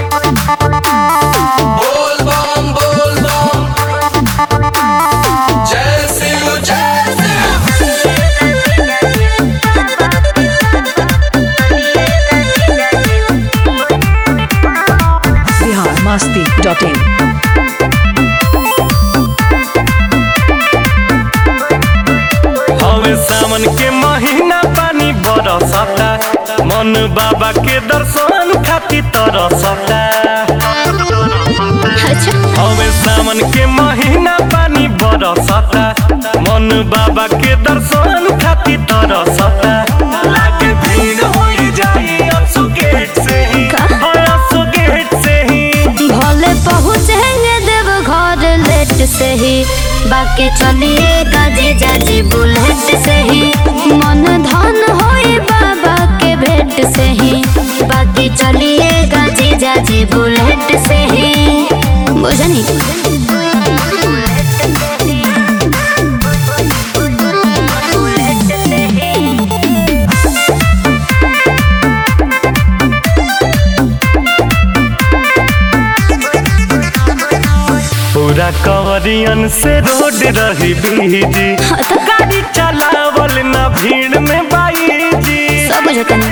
बोल बम बोल बम जय शिव जय शिव बिहार मस्ती डॉट इन हवे सावन के महीना पानी बरसता मन बाबा के दर्शन खातिर तरसता हवे सावन के महीना पानी बरसता मन बाबा के दर्शन खातिर तरसता लागे भीड़ होई जाई असु गेट से ही हाँ, असु गेट से ही भले पहुँचेंगे देव घर लेट से ही बाकी चलिएगा जीजा जी बुलेट से ही मन धन होई बाबा के भेंट से ही बाकी चलिएगा जीजा जी बुलेट से ही बुझनी पूरा कवरियन से रोड रही बीजी गाड़ी चलावल ना भीड़ में बाई जी सब बुझतनी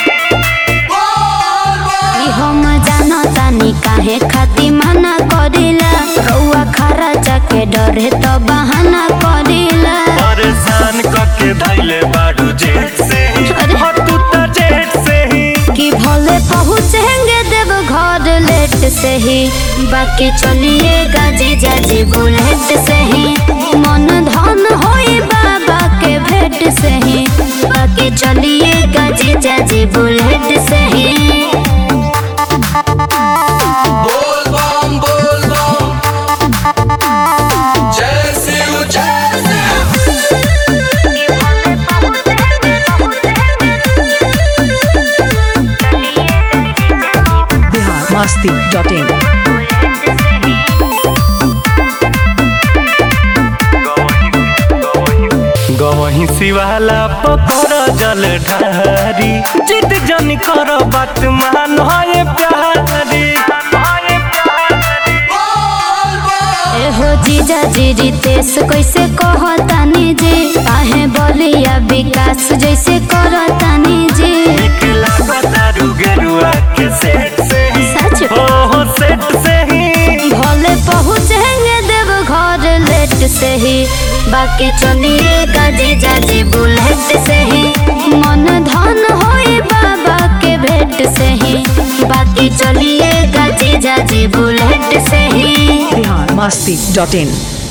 ई हम जानतानी काहे खाती मना करिला रउआ खरा जाके डरे तो बहाना करिला परेशान करके धैले बाड़ू जेट से ही अरे। हाँ, तू तो जेट से ही कि भले पहुँचेंगे देव घर लेट से ही बाकी चलिएगा जीजा जी बुलेट से ही मन धन होई बाबा के भेंट से ही बाकी चलिएगा जीजा जी बुलेट से ही बोल बम बोल बम जय शिव जय शिव बिहार मस्ती डॉट इन गवही शिवाला पकड़ जल ढारी जिद जन कर बात मान है प्यारी एहो जीजा जी रितेश कैसे कहतानी जी काहे बलिया विकास जैसे करतानी जी निकला बतारू गेरुआ के सेट से ही सच हो हो सेट से ही भले पहुँचेंगे देव घर लेट से ही बाकी चलिएगा जीजा जी बुलेट से ही मन धन होई बाबा के भेंट से ही बाकी चलिएगा जीजा जी बुलेट से ही बिहार मस्ती डॉट इन